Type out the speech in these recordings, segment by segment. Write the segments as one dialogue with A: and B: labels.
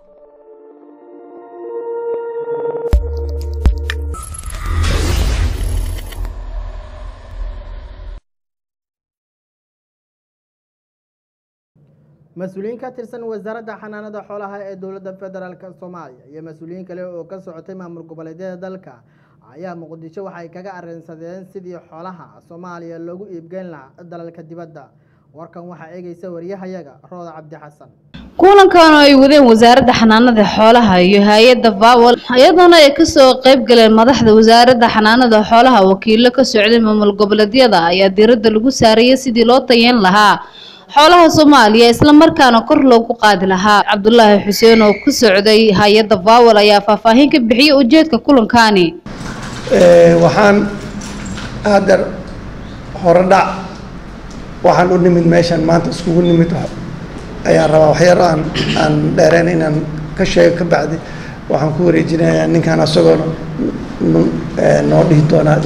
A: mas-uuliyiin ka tirsan wasaaradda xanaanada xoolaha ee dowladda federaalk soomaaliya iyo mas-uuliyiin kale oo ka socotay maamul goboleedyada dalka ayaa muqdisho waxay kaga arrinsadeen sidii xoolaha soomaaliya loogu iibgeyn lahaa dalalka dibadda warkan waxaa eegaysa wariyahayaga rooda cabdi xasan
B: kulankan oo ay wadeen wasaaradda xanaanada xoolaha iyo hay-adda vawal iyadoona ay kasoo qayb galeen madaxda wasaaradda xanaanada xoolaha wakiilo ka socday maamul goboleedyada ayaa diiradda lagu saarayay sidii loo tayeyn lahaa xoolaha soomaaliya islamarkaana kor loogu qaadi lahaa cabdulaahi xuseen oo ku socday hay-adda vawal ayaa faahfaahin ka bixiyay ujeedka kulankani
C: waxaan haddeer hore dhac waxaan u nimid meeshan maanta iskugu nimid ayaan rabaa waxyar aan aan dheereen inaan ka sheego ka bacdi waxaan ku wareejinayaa ninkan asagoona noo dhihi doonaa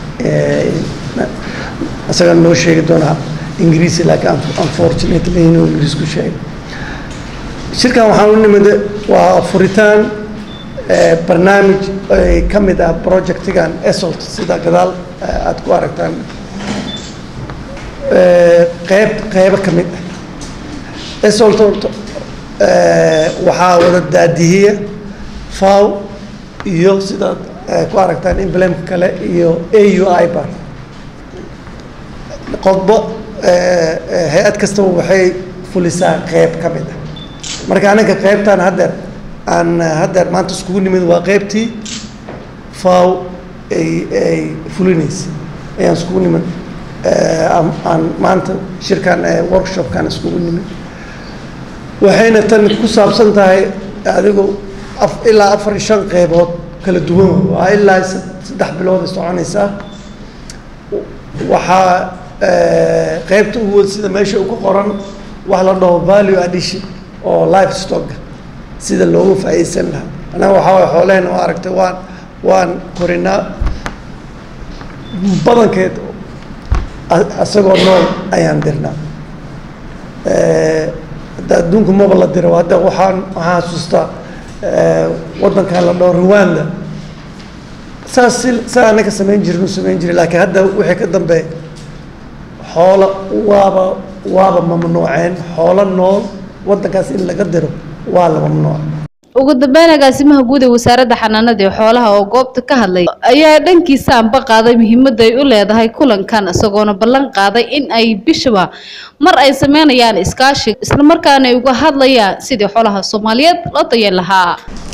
C: isagaa noo sheegi doonaa ingiriisi laakiin unfortunately inuu ingiriis ku sheegay shirkan waxaan u nimid waa furitaan barnaamij ay ka mid ah projectigan esolt sida gadaal aada ku aragtaan qeyb qeybo ka mid ah esolt waxaa wada daadihiya faw iyo sidaad ku aragtaan emblemka kale iyo a u i ba qodbo hay-ad kastaba waxay fulisaa qeyb ka mid ah marka anaga qeybtaan haddeer aan haddeer maanta iskugu nimid waa qeybtii faw ay ay fulinaysa ayaan iskugu nimid aan maanta shirkan workshopkan iskugu nimid waxayna tan ku saabsan tahay adigu ilaa afar iyo shan qeybood kala duwan waa ilaa saddex bilood ay soconaysaa waxaa qeybta ugu wad sida meesha ugu qoran wax la dhaho value addition oo life stocka sida loogu faa'iideysan lahaa annaga waxaa waye xoolehena waa aragtay waan waan korinaa badankeed isagoo nool ayaan dirnaa hadda adduunka maba la diro hadda waxaan waxaan xasuustaa waddankan la dhaho rwanda saas si saa anaga samayn jirin u samayn jiray laakiin hadda wixii ka dambeeya xoolo waaba waaba mamnuuceen xoolo nool waddankaas in laga diro waa la mamnuuc
B: ugu dambeyn agaasimaha guud ee wasaaradda xanaanada ee xoolaha oo goobta ka hadlay ayaa dhankiisa anba qaaday muhiimadda ay u leedahay kulankan isagoona ballan qaaday in ay bishaba mar ay sameynayaan iskaashi islamarkaana ay uga hadlayaan sidii xoolaha soomaaliyeed loo dayeen lahaa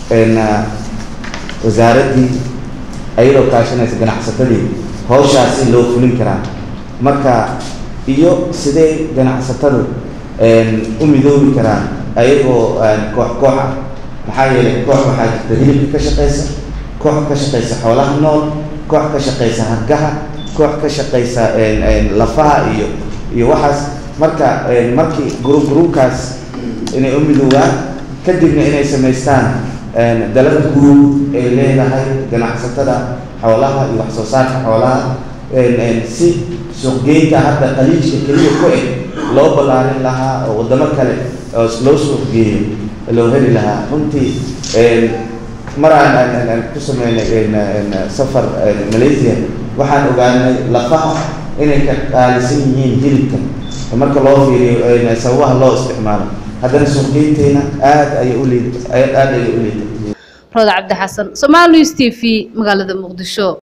D: wasaaraddii ayadoo kaashanaysa ganacsatadii hawshaasi loo fulin karaa marka iyo sidee ganacsatadu u midoobi karaan ayagoo koox koox ah maxaa yeelay koox waxaa jirta hilibka ka shaqaysa koox ka shaqaysa xoolaha nool koox ka shaqaysa hargaha koox ka shaqaysa lafaha iyo iyo waxaas marka markii guru gruubkaas inay u midoobaan kadibna inay samaystaan dalada guud ay leedahay ganacsatada xoolaha iyo wax soo saarka xoolaha si suuqgeynta hadda qaliijka keliya ku eg loo ballaarin lahaa oo waddamo kale oo loo suuqgeeyo loo heli lahaa runtii mar aan aan ku sameynay safar malaysia waxaan ogaanay lafaha inay ka qaalisan yihiin hilibka marka loo fiiriyo sababaha loo isticmaalo haddana suuqgeynteena aad ayay u liid aad ayay u liiday
B: rooda cabdi xasan somaali news t v magaalada muqdisho